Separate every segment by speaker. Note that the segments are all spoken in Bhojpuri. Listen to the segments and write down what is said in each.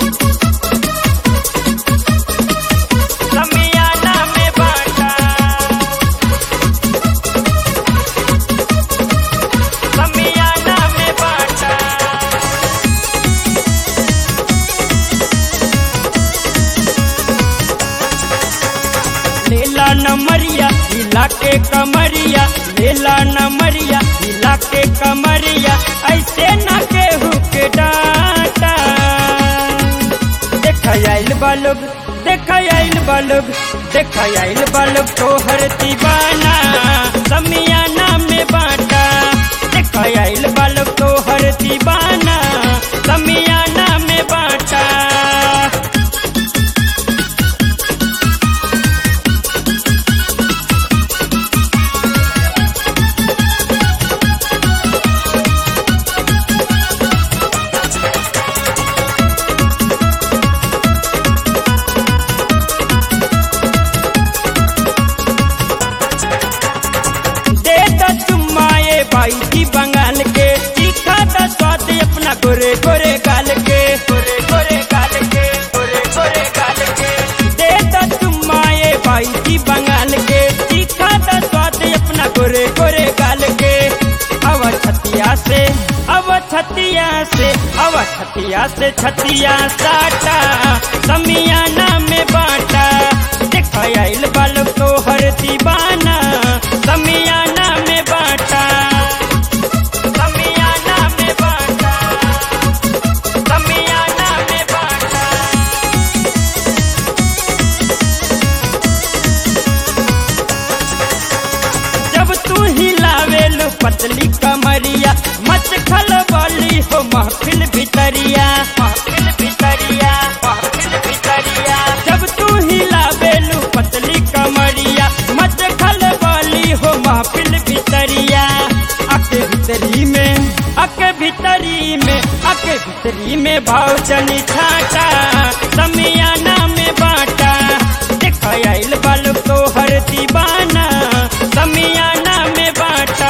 Speaker 1: समियाना में बाटा समियाना में बाटा लेला नमरिया हिला के कमरिया लेला नमरिया हिला के कमरिया ऐसे न केहू के डाटा देख आइल बालोग देख आइल बालोग देख आइल बालोग तोहर दीवाना समियाना में बाटा देख आइल बालोग तोहर दीवाना समियाना में बाटा दे द चुम्माए बाई जी बंगाल के तीखा द स्वाद अपना गोरे गोरे गाल के गोरे गोरे गाल के गोरे गोरे गाल के दे द चुम्माए बाई जी बंगाल के तीखा द स्वाद अपना गोरे गोरे गाल के अव छतिया से अव छतिया से अव छतिया से छतिया साटा समियाना में बाटा देखा आइल बाल तोहर दीवाना समियाना में बाटा समियाना में बाटा समियाना में बाटा जब तू हिलावेलु पतली कमरिया मच खलबली हो महफिल भितरिया महफिल भितरिया महफिल भितरिया जब तू हिलावेलु पतली कमरिया मच खलबली हो महफिल भितरिया अके भितरी में अके भितरी में अके भितरी में भाव चली छाटा समियाना में बाटा देख आइल बाल तोहर दीवाना समियाना में बाटा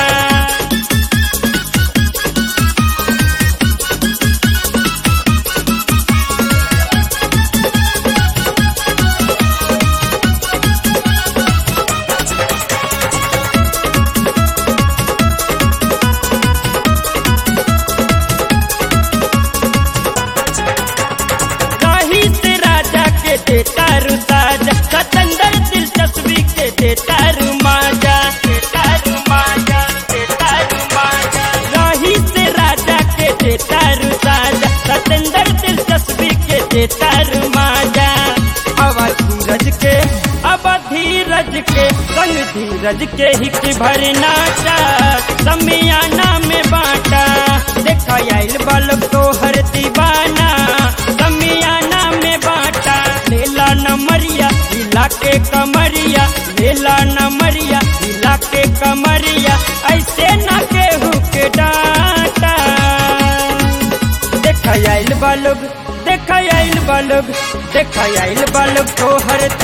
Speaker 1: दही से राजा के देता रु साजा सतंदर दिलचस्पी के देता रु माजा देता रु माजा देता रु माजा दही से राजा के देता रु साजा सतंदर दिलचस्पी के देता रु माजा अब धीरज के अब धीरज के संग धीरज के हिक भर नाचा समियाना में बाटा देखा आइल बालक तोहर दीवाना समियाना में बाटा लेला नमरिया हिला के कमरिया लेला नमरिया हिला के कमरिया ऐसे न केहू के डाटा देख आइल बालोग देख आइल बालोग देख आइल बालोग तोहर